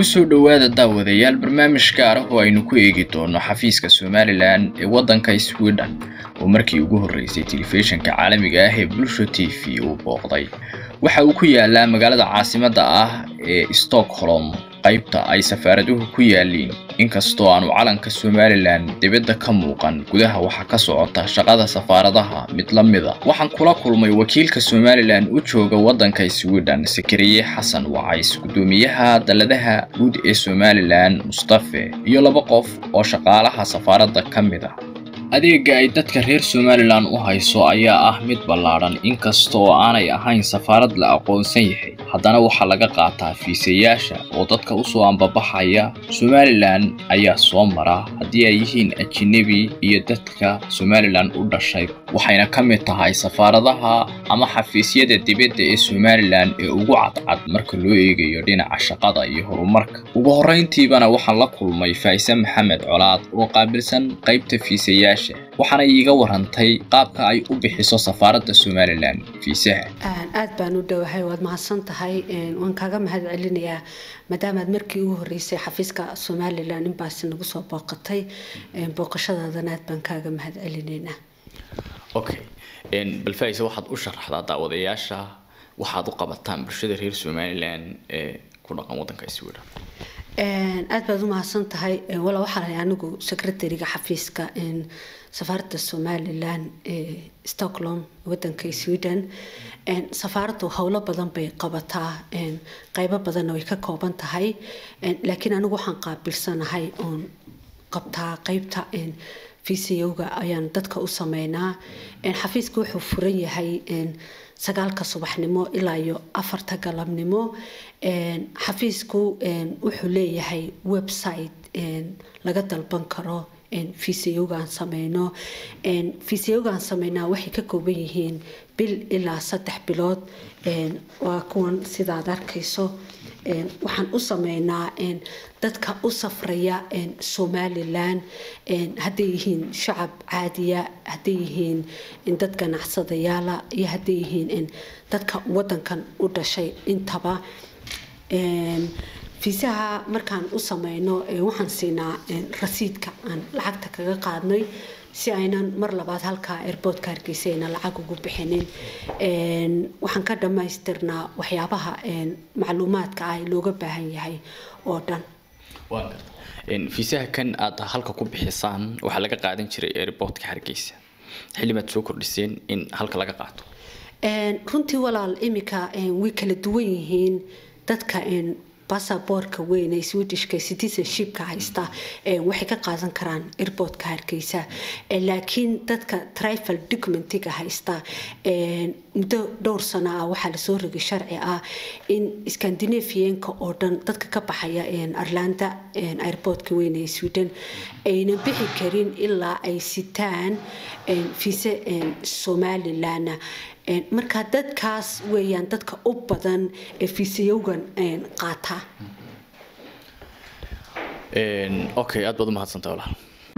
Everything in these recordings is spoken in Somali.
kusoo dhowaada daawadayaal barnaamij gaar ah oo aynu ku eegi doono xafiiska somalilan ee waddanka sweden oo markii ugu horreysay telefishinka caalamiga ah ee bulsho t v uu booqday waxa uu ku yaalaa magaalada caasimadda ah ee stockholm qaybta ay safaaraduhu ku yaaliin inkastoo aanu calanka somalilan dibadda ka muuqan gudaha waxaa ka socota shaqada safaaradaha mid la mida waxaan kula kulmay wakiilka somalilan u jooga waddanka sweden sakariye xasan wacays guddoomiyaha daladaha guud ee somalilan mustafe iyo laba qof oo shaqaalaha safaaradda ka mid ah adeega ay dadka reer somalilan u hayso ayaa ah mid ballaadhan inkasta oo aanay ahayn safaarad la aqoonsan yahay haddana waxaa laga qaataa fiisayaasha oo dadka usoo ambabaxaya somalilan ayaa soo mara haddii ay yihiin ajinabi iyo dadka somalilan u dhashay waxayna ka mid tahay safaaradaha ama xafiisyada dibadda ee somalilan ee ugu cadcad marka loo eegayo dhinaca shaqada iyo horumarka ugu horrayntiibana waxaan la kulmay faa'ise maxamed colaad oo qaabilsan qaybta fiisayaasha waxaana iiga warantay qaabka ay u bixiso safaaradda somalilan fiisaha aad baan u dhowahay waad mahadsan tahay waan kaaga mahad celinayaa maadaamaad markii ugu horreysay xafiiska somalilan inbaasi nagu soo booqatay booqashadaadana aad baan kaaga mahad celinaynaa okay bal faa'ise waxaad u sharaxdaa daawadayaasha waxaad u qabataan bulshada reer somalilan ee ku dhaqan waddanka sweden aad baad u mahadsan tahay wala waxaa lahay anigu secretariga xafiiska safaaradda somalilan ee stockholm wadanka sweden safaaraddu howlo badan bay qabataa qeybo badanna way ka kooban tahay laakiin anigu waxaan qaabilsanahay oon qabtaa qeybta fiisayowga ayaan dadka u sameynaa xafiiska wuxuu furan yahay sagaalka subaxnimo ilaa iyo afarta galabnimo xafiisku wuxuu leeyahay website laga dalban karo fiisayowgaan sameyno fiisayowgaan sameynaa waxay ka kooban yihiin bil ilaa saddex bilood waa kuwan sidaad arkayso waxaan u sameynaa dadka u safraya somalilan hadday yihiin shacab caadiya hadday yihiin dad ganacsadayaala iyo hadday yihiin dadka wadankan u dhashay intaba fiisaha markaan u sameyno waxaan siinaa rasiidka aan lacagta kaga qaadnay si aynan mar labaad halkaa airboortka hargeysa ayna lacag ugu bixinin waxaan ka dhammaystirnaa waxyaabaha macluumaadka ah looga baahan yahay oo dhan fiisaha kan aad halka ku bixisaan waxaa laga qaadan jiray airboortka hargeysa xillimaad soo kordhiseen in halka laga qaato runtii walaal imika way kala duwan yihiin dadka basaboorka weyn ee swedishka citizenshipka haysta waxay ka qaadan karaan airboortka hargeysa laakiin dadka trifal documentiga haysta muddo dhowr sano ah waxaa lasoo rogay sharci ah in scandinavianka oo dhan dadka ka baxaya arlanda airboortka weyn ee sweden aynan bixi karin ilaa ay sitaan fiise somalilan marka dadkaas weeyaan dadka u badan ee fiisayowgan qaata okay aad baad u mahadsantay walaal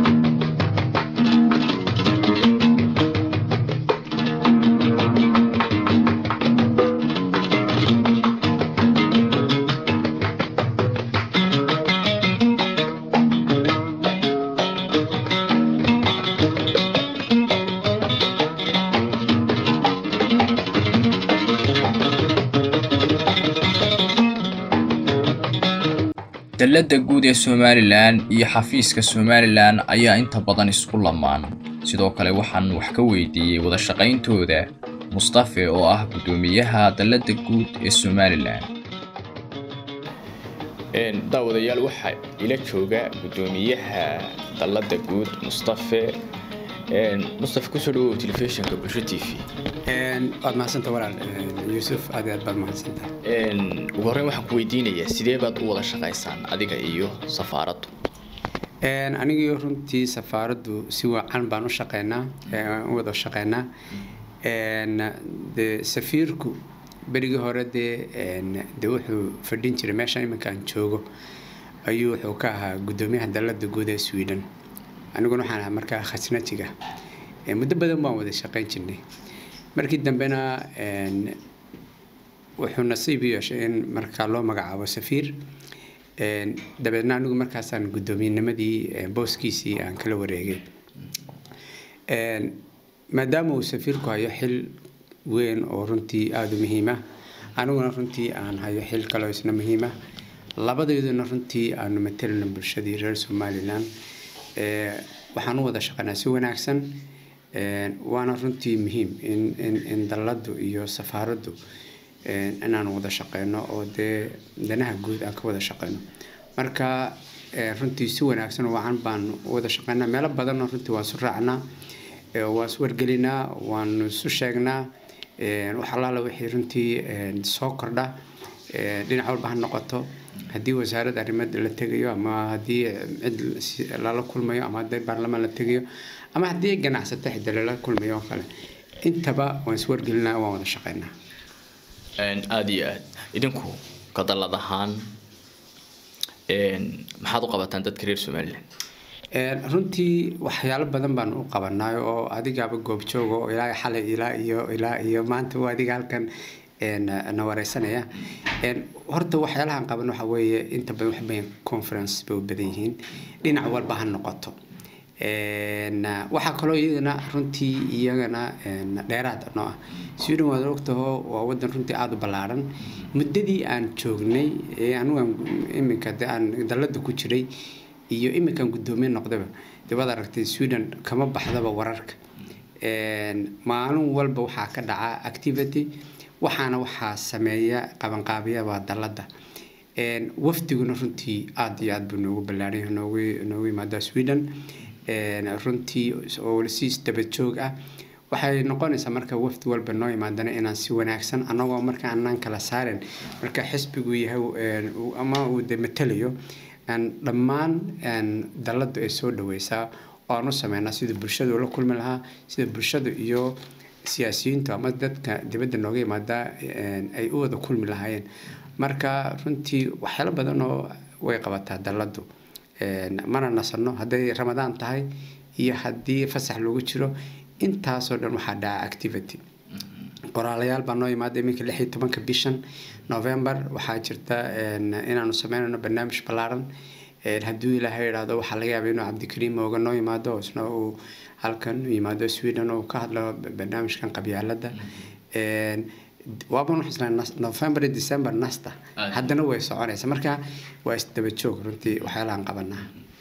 dalladda guud ee somalilan iyo xafiiska somalilan ayaa inta badan isku lamaan sidoo kale waxaan wax ka weydiiyey wada shaqayntooda mustafe oo ah guddoomiyaha dalladda guud ee somalilan daawadayaal waxaa ila jooga guddoomiyaha dalladda guud mustafe mustafe kusoo dhawow telefishinka bulsho t v waad mahadsanta walaal yuusuf aad aad baad mahadsanta ugu horreyn waxaan ku weydiinayaa sidee baad u wada shaqaysaan adiga iyo safaaraddu anigii runtii safaaraddu si wacan baan u shaqeynaa u wada shaqeynaa de safiirku berigii hore dee de wuxuu fadhin jiray meesha iminkaan joogo ayuu wuxuu ka ahaa guddoomiyaha dalladda guud ee sweden aniguna waxaan ahaa markaa khasnajiga muddo badan baan wada shaqeyn jirnay markii dambena wuxuu nasiib u yeeshay in markaa loo magacaabo safiir dabeedna anigu markaasaan guddoomiyennimadii booskiisii aan kala wareegay maadaama uu safiirku hayo xil weyn oo runtii aada u muhiima aniguna runtii aan hayo xil kaleo isna muhiima labadeeduna runtii aanu matelina bulshadii reer somalilan waxaan u wada shaqeynaa si wanaagsan waana runtii muhiim in in in dalladdu iyo safaaraddu inaan wada shaqeyno oo dee danaha guud aan ka wada shaqeyno marka runtii si wanaagsan oo wacan baan wada shaqeynaa meelo badanna runtii waan isu raacnaa waan is wargelinaa waan isu sheegnaa wax allaala wixii runtii soo kordha dhinac walba ha noqoto haddii wasaaradda arrimada la tegayo ama haddii cid lala kulmayo ama haddii baarlamaan la tegayo ama haddii ganacsato xidda lala kulmayo oo kale intaba waan iswargelinaa waan wada shaqeynaa aada iyo aad idinku kadallad ahaan maxaad u qabataan dadka reer somalilan runtii waxyaalo badan baan u qabanay oo adigaaba goobjooga oo ilaa xalay ilaa iyo ilaa iyo maanta waa adiga halkan na wareysanaya horta waxyaalahan qaban waxa weeye inta badan wax badan conference bay u badan yihiin dhinac walba ha noqoto waxaa kaloo iyadana runtii iyagana dheeraad noo ah sweden waad ogtaho waa wadan runtii aada u ballaaran muddadii aan joognay anugan iminka de aan dallada ku jiray iyo iminkan guddoomiye noqdaba de waad aragtay sweden kama baxdaba wararka maalin walba waxaa ka dhaca activity waxaana waxaa sameeya qabanqaabiya waa dalladda wafdiguna runtii aada iyo aada buu noogu ballaaranya noogu noogu yimaadaa sweden runtii oo si isdaba joog ah waxay noqonaysaa marka wafdi walba noo imaadana inaan si wanaagsan annagoo marka aanaan kala saaren marka xisbigu yahay ama uu de matalayo dhammaan dalladdu ay soo dhaweysaa oo aan u sameynaa sida bulshadu ula kulmi lahaa sida bulshadu iyo siyaasiyiintu ama dadka dibadda nooga yimaada ay u wada kulmi lahaayeen marka runtii waxyaalo badan oo way qabataa dalladdu mana nasano hadday ramadaan tahay iyo haddii fasax lagu jiro intaasoo dhan waxaa dhaca activity qoraalayaal baa noo yimaada iminka lix iyo tobanka bishan november waxaa jirta inaanu sameynayno barnaamij ballaaran hadduu ilaahay idhaahdo waxaa laga yaaba inuu cabdikariim ooga noo yimaado isna uu halkan yimaado sweden oo ka hadlo barnaamijkan qabyaaladda waaban xusnaa november iyo december nasta haddana way soconaysa marka waa isdaba joog runtii waxyaalahan qabanaa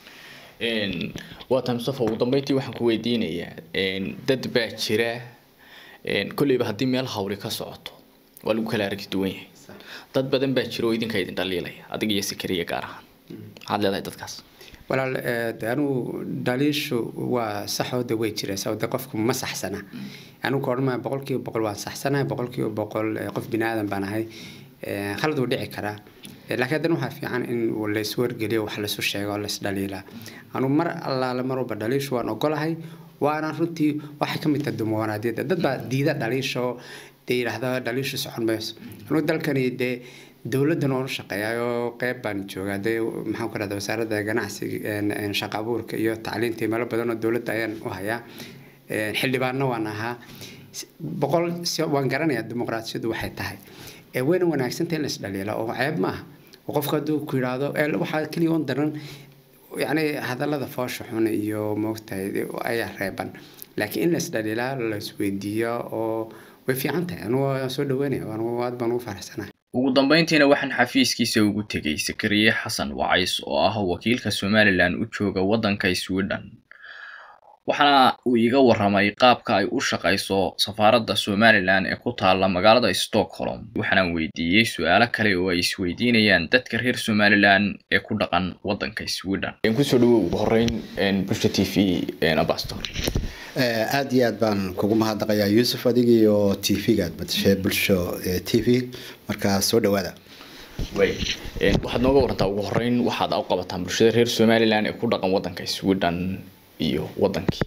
waa tahay mustafa ugu dambeyntii waxaan ku weydiinayaa dad baa jira kolleyba haddii meel hawli ka socoto waa lagu kala aragti duwan yahay dad badan baa jira oo idinka idin dhaliilaya adiga iyo sikariya gaar ahaan maxaad leedahay dadkaas walaal de anugu dhaliishu waa saxooda way jiraysa de qofku ma saxsana anugu ka odhanmaya boqolkiiba boqol waan saxsanahay boqolkiiba boqol qof bini aadan baan ahay khalad wuu dhici karaa laakiin haddana waxaa fiican in lays wargeliyo wax laysu sheego oo lays dhaliilaa anugu mar allaale mar walba dhaliishu waan ogolahay waana runtii waxay ka mid tahay dumawanaadiyada dad baa diida dhaliisha oo dee yidhaahda dhaliishu socon mayso anugu dalkani dee dowladdan oonu shaqeeyaayoo qeyb baan joogaa dee maxaan ku rahda wasaaradda ganacsiga shaqa abuurka iyo tacliinta iyo meelo badan oo dowladda ayaan u hayaa xildhibaanna waan ahaa boqol waan garanayaa dimuqraadiyadu waxay tahay wayna wanaagsantahay in la isdhaliila oo ceeb maaha oo qofka hadduu ku yidhaahdo waxaa keliya un daran yacni hadallada foosha xun iyo moogtahay ayaa reeban laakiin in la isdhaliilaa la isweydiiyo oo way fiican tahay anugu waan soo dhaweynaya anugu aad baan ugu faraxsanahay ugu dambeyntiina waxaan xafiiskiisa ugu tegay sakariye xasan wacays oo ah wakiilka somalilan u jooga waddanka sweden waxaana uu iga waramay qaabka ay u shaqayso safaaradda somalilan ee ku taalla magaalada stockholm waxaanaan weydiiyey su-aalo kale oo ay isweydiinayaan dadka reer somalilan ee ku dhaqan waddanka sweden kusoo dhawo ugu horeyn bulsha t v ambastor aada iyo aad baan kugu mahadnaqayaa yuusuf adiga iyo t v-ga aad badashay bulsho t v markaa soo dhawaada way waxaad nooga warantaa ugu horeyn waxaad u qabataan bulshada reer somalilan ee ku dhaqan waddanka sweden iyo wadankii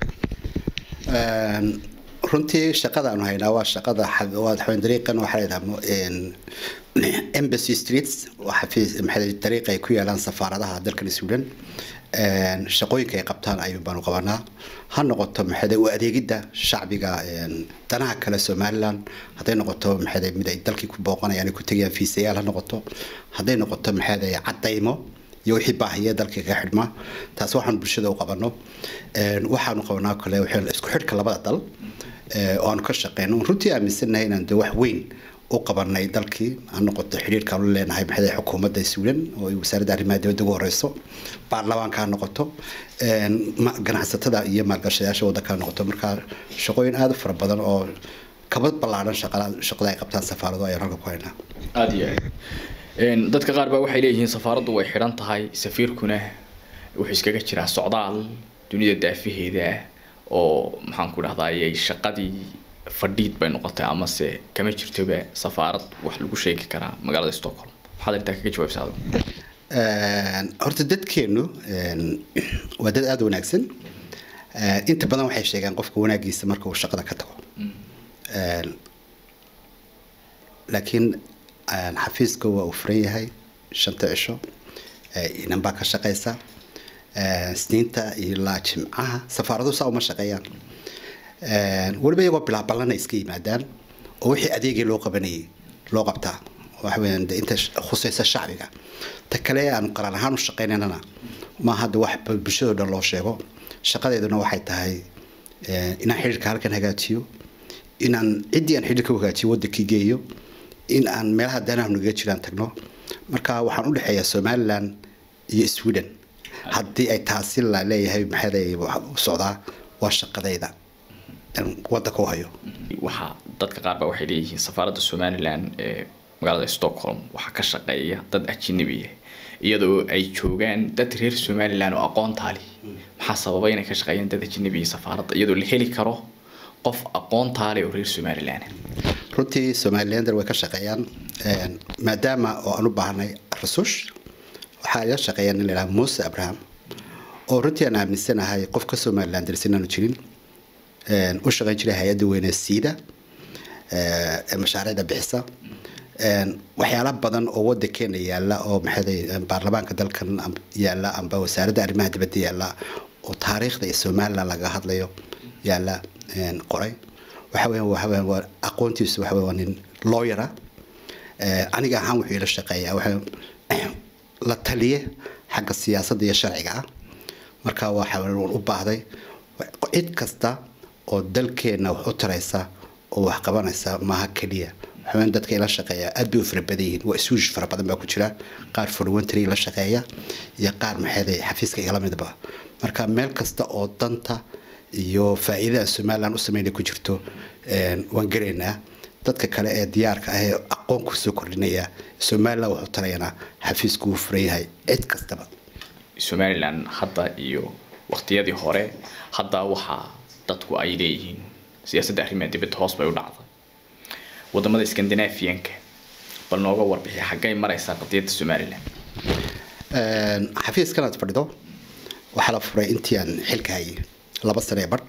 runtii shaqada aanu haynaa waa shaqada waxaweyn dariiqan waxaa layidhaha embassy streets xafiis maxay dariiqa ay ku yaalaan safaaradaha dalkan sweden shaqooyinka ay qabtaan ayuun baanu qabanaa ha noqoto maxay u adeegidda shacbiga danaha kale somaliland hadday noqoto maxay mid ay dalkii ku booqanayaan ku tegayaan fiisayaal ha noqoto hadday noqoto maxay cadaymo iyo wixii baahiya dalka kaga xidhma taas waxaan bulshada u qabano waxaanu qabanaa kale isku xidhka labada dal oo aanu ka shaqeyno runtii aaminsanahay inaan de wax weyn u qabanay dalkii ha noqoto xidhiirka aanu leenahay maxay xukuumadda sweden oo ay wasaaradda arrimaha dibadda ugu horeyso baarlamaanka ha noqoto ganacsatada iyo maalgashadayaasha waddanka ha noqoto marka shaqooyin aada u fara badan oo kaba ballaaran shaqada ay qabtaan safaaradu ayaan halka ku haynaa aada iyo aad dadka qaar baa waxay leeyihiin safaaraddu way xidhan tahay safiirkuna wuxuu iskaga jiraa socdaal dunida daafaheeda oo maxaan ku dhahdaayay shaqadii fadhiid bay noqotay amase kama jirtoba safaarad wax lagu sheegi karaa magaalada stockholm waxaad intaa kaga jawaabsaa horta dadkeenu waa dad aada u wanaagsan inta badan waxay sheegaan qofka wanaagiisa marka uu shaqada ka tago laakiin xafiiska waa uu furan yahay shanta cisho inan baa ka shaqeysa sniinta ilaa jimcaha safaaradu saa uma shaqeeyaan weliba iyagoo bilaabalana iska yimaadaan oo wixii adeegii loo qabanayay loo qabtaa waxa weeyaan de inta khusaysa shacbiga ta kale aan qaran ahaan u shaqeynanana ma hadda wax bulshado dhan loo sheego shaqadeeduna waxay tahay inaan xidhiirka halkan hagaajiyo inaan ciddii aan xidhiirka u hagaajiyo waddankii geeyo in aan meelaha danaha nagaga jiraan tagno marka waxaan u dhexeeyaa somaliland iyo sweden haddii ay taasi la leeyahay maxay socdaa waa shaqadayda waddanka u hayo waxaa dadka qaar baa waxay leeyihiin safaaradda somaliland ee magaalada stockholm waxaa ka shaqeeya dad ajnabiya iyadoo ay joogaan dad reer somaliland oo aqoontaali maxaa sababay inay ka shaqeeyaan dad ajnabiya safaaradda iyadoo la heli karo qof aqoontaale oo reer somaliland runtii somalilander way ka shaqeeyaan maadaama oo aan u baahnay rasuush waxaa ila shaqeeya nin laydhaha muuse abraham oo runtii aan aaminsanahay qof ka somalilanders inaanu jirin u shaqeyn jiray hay-adda weyne siida ee mashaariicda bixisa waxyaala badan oo wadankeena yaala oo maxay baarlamaanka dalkan yaala amba wasaaradda arrimaha dibadda yaala oo taariikhda iyo somaliland laga hadlayo yaala qoray waxa weeyaan waxa weeyaan waa aqoontiisu waxa weeyaan waa nin lawyer ah aniga ahaan wuxuu ila shaqeeyaa waxa la taliye xagga siyaasadda iyo sharciga ah marka waxa u baahday cid kasta oo dalkeena wax u taraysa oo wax qabanaysa maaha keliya waxaweyaan dadka ila shaqeeya aad bay u fara badan yihiin waa isuush fara badan baa ku jira qaar forwentry la shaqeeya iyo qaar maxeeday xafiiska igala midba marka meel kasta oo danta iyo faa'iidada somaliland u sameynay ku jirto waan garaynaa dadka kale ee diyaarka ah ee aqoon kusoo kordhinaya somaliland wuxuu tarayana xafiisku wuu furan yahay cid kastaba somaliland hadda iyo waqtiyadii hore hadda waxaa dadku ay leeyihiin siyaasadda arrimaha dibadda hoos bay u dhacday wadamada scandinavianka bal nooga warbixi xaggay maraysaa qadiyadda somaliland xafiiskan aad fadhido waxaa la furay intii aan xilka hayay laba sane ee badh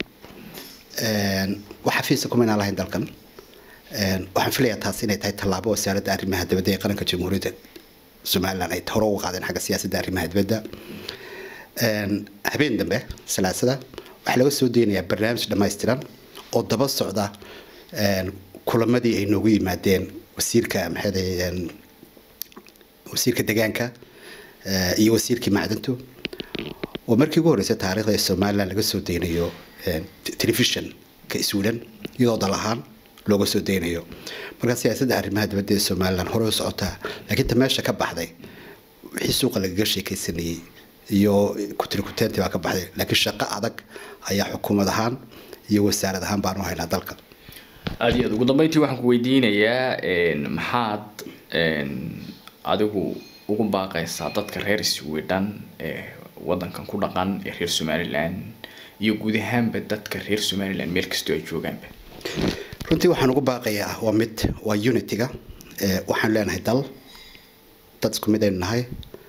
wax xafiisa kumaynaan lahayn dalkan waxaan filayaa taas inay tahay tallaabo wasaaradda arrimaha dibadda ee qaranka jamhuuriyadda somaliland ay hore uga qaadeen xagga siyaasadda arrimaha dibadda habeen dambe salaasada waxaa laga soo deynayaa barnaamij dhammaystiran oo daba socda kulamadii ay noogu yimaadeen wasiirka maxay wasiirka deegaanka iyo wasiirkii macdintu oo markii ugu horreysay taariikhda ee somaliland laga soo deynayo telefishonka sweden iyadoo dal ahaan looga soo deynayo marka siyaasadda arrimaha dibadda ee somaliland hore u socotaa laakiin ta meesha ka baxday wixii suuqa lagaga sheekaysanayey iyo kutirikuteenti baa ka baxday laakiin shaqo adag ayaa xukuumad ahaan iyo wasaarad ahaan baanu haynaa dalka aada iyo aad ugu dambeyntii waxaan ku weydiinayaa maxaad adigu ugu baaqaysaa dadka reer sweden ee wadankan ku dhaqan ee reer somaliland iyo guud ahaanba dadka reer somaliland meel kastoo ay joogaanba runtii waxaan ugu baaqayaa waa mid waa unityga waxaan leenahay dal dad isku mid aynu nahay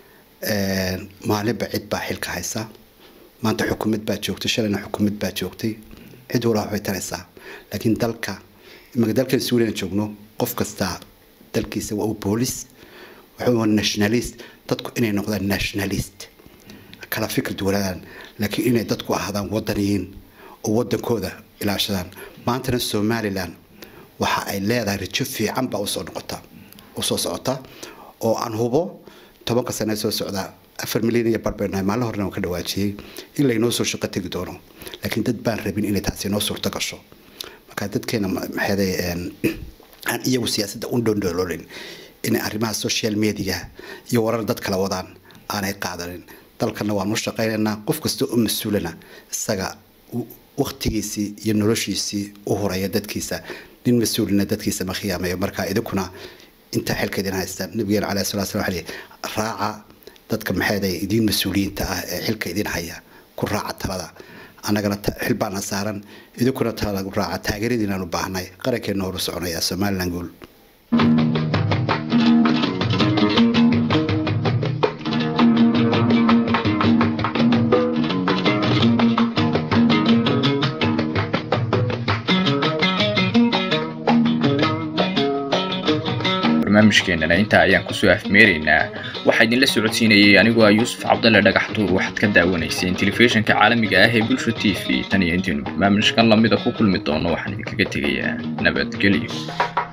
maalinba cid baa xilka haysa maanta xukuumad baa joogtay shalayna xukuumad baa joogtay cid walaa waxbay taraysaa laakiin dalka imaka dalkan sweden joogno qof kasta dalkiisa waa uu boolis waxa waa nationalist dadku inay noqdaan nationalist kala fikir duwanadaan laakiin inay dadku ahaadaan wadaniyiin oo wadankooda ilaashadaan maantana somaliland waxa ay leedahay rajo fiican baa usoo noqota usoo socota oo aan hubo tobanka sane soo socda afar milyan iyo barbeenahay maalin horena waan ka dhawaajiyey in laynoo soo shaqo tegi doono laakiin dad baan rabin inay taasi noo suurto gasho marka dadkeena maxeeday aan iyagu siyaasadda u dhondhoololin inay arrimaha social media iyo warar dad kala wadaan aanay qaadanin dalkana waan u shaqaynaynaa qof kasta oo mas-uulana isaga waktigiisii iyo noloshiisii u horaya dadkiisa nin mas-uulina dadkiisa ma khiyaamayo marka idinkuna intaa xilka idin haysta nabigeena caleyhi salatu slam waxaa raaca dadka maxeeday idiin mas-uuliyiinta ah ee xilka idin haya ku raaca talada annagana xil baana saaran idinkuna talada ku raaca taageeradiinaan u baahnay qarankeena horu soconaya somaliland guul barnaamijkeenana intaa ayaan kusoo afmeeraynaa waxaa idinla socodsiinayay anigoo ah yuusuf cabdalle dhagaxtuur waxaad ka daawanayseen telefishinka caalamiga ah ee bulsho t v tan iyo intaynu barnaamijkan lamida ku kulmi doono waxaan idinkaga tegayaa nabadgelyo